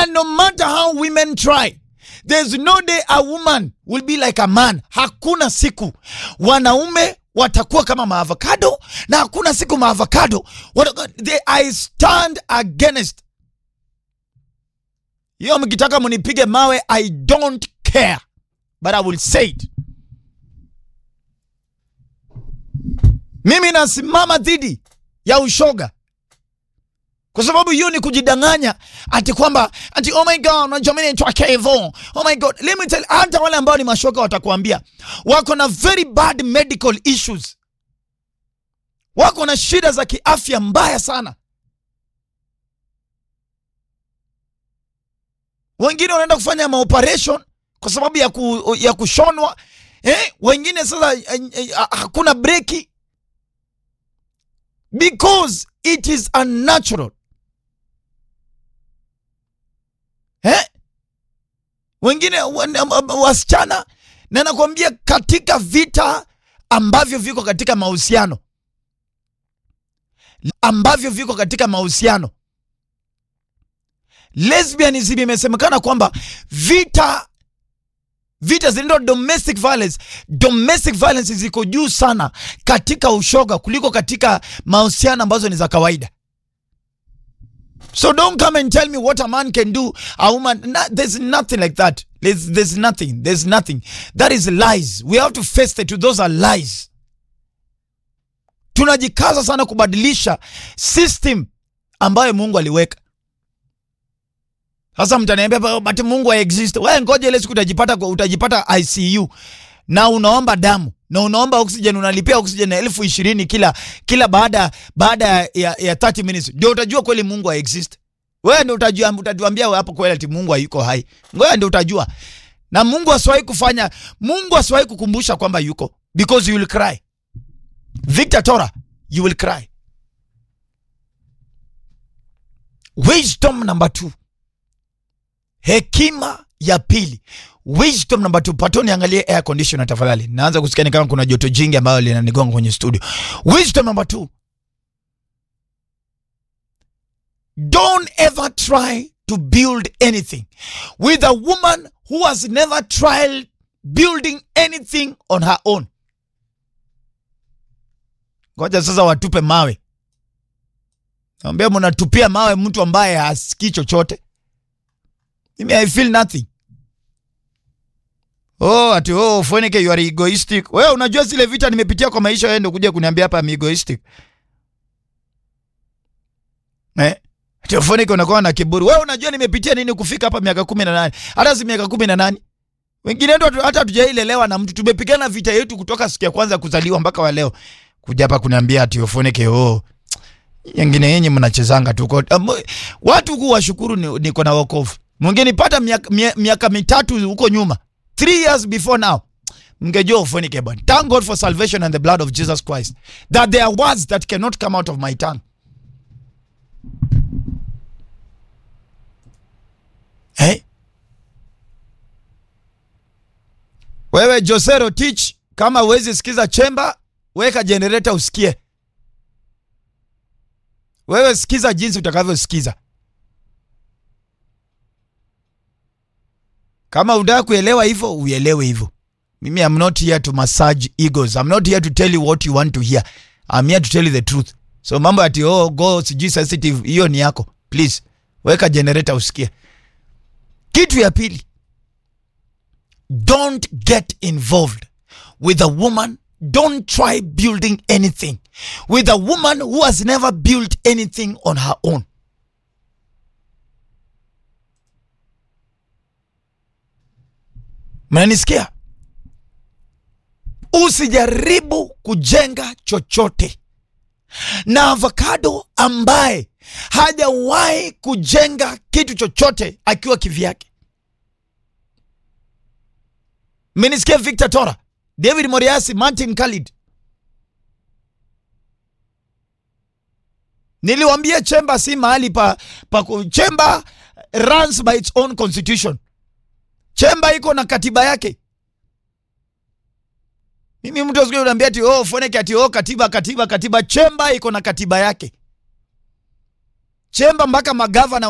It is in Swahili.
And no matter how women try, there's no day a woman will be like a man. Hakuna siku wanaume watakuwa kama maavocado na hakuna siku maavocado wata- they, I stand against hiyo. Mkitaka munipige mawe, I don't care but I will say it. Mimi nasimama dhidi ya ushoga kwa sababu hiyo ni kujidanganya ati kwamba ati oh my god unajua mimi naitwa Kevo oh my god let me tell hata wale ambao ni mashoga watakuambia wako na very bad medical issues wako na shida za kiafya mbaya sana wengine wanaenda kufanya maoperation kwa sababu ya, ku, ya kushonwa eh, wengine sasa eh, eh, hakuna breki because it is unnatural eh? wengine wan- am- am- wasichana na nakwambia katika vita ambavyo viko katika mahusiano ambavyo viko katika mahusiano lesbianism imesemekana kwamba vita vita zinaitwa domestic violence domestic violence ziko juu sana katika ushoga kuliko katika mahusiano ambazo ni za kawaida so don't come and tell me what a man can do a woman no, there's nothing like that there's, there's nothing there's nothing that is lies we have to face it those are lies tunajikaza sana kubadilisha system ambayo mungu aliweka sasa mtaniambia "Ba- but mungu haexist we ngoja ile siku utajipata kwa- utajipata icu na unaomba damu na unaomba oxygen unalipia oxygen elfu ishirini kila kila baada baada ya, ya 30 minutes ndio utajua kweli mungu haexist wewe ndio utajua utatuambia hapo kweli ati mungu hayuko hai ngoja ndio utajua na mungu asiwahi kufanya mungu asiwahi kukumbusha kwamba yuko because you will cry victor tora you will cry wisdom number two hekima ya pili wisdom number two pato niangalie air conditioner tafadhali naanza kusikia ni kama kuna joto jingi ambayo linanigonga kwenye studio wisdom number two don't ever try to build anything with a woman who has never tried building anything on her own ngoja sasa watupe mawe ambia mnatupia mawe mtu ambaye hasikii chochote mimi i feel nothing oh ati oh Fonike you are egoistic wewe unajua zile vita nimepitia kwa maisha wewe ndio kuja kuniambia hapa I'm egoistic eh ati Fonike unakuwa na kiburi wewe unajua nimepitia nini kufika hapa miaka kumi na nane hata si miaka kumi na nane wengine ndo hata hatujailelewa na mtu tumepigana vita yetu kutoka siku ya kwanza kuzaliwa mpaka wa leo kuja hapa kuniambia ati Fonike oh yengine yenye mnachezanga tu kwa- am- watu ku washukuru ni- niko na wokovu mngenipata miaka, mia- miaka mitatu huko nyuma three years before now mngejua ufunike bwana thank god for salvation and the blood of jesus christ that there are words that cannot come out of my tongue hey? wewe josero teach kama uwezi sikiza chemba weka generator usikie wewe sikiza jinsi utakavyosikiza kama unataka kuelewa hivyo uelewe hivyo mimi I'm not here to massage egos I'm not here to tell you what you want to hear I'm here to tell you the truth so mambo ati oh go sijui sensitive hiyo ni yako please weka generator usikie kitu ya pili don't get involved with a woman don't try building anything with a woman who has never built anything on her own mnanisikia usijaribu kujenga chochote na avocado ambaye hajawahi kujenga kitu chochote akiwa kivyake mmenisikia victor tora david moriasi martin khalid niliwambia chemba si mahali pa, pa ku- chemba runs by its own constitution chemba iko na katiba yake mimi mtu asikie unaambia ati oh foneke ati oh katiba katiba katiba chemba iko na katiba yake chemba mpaka magavana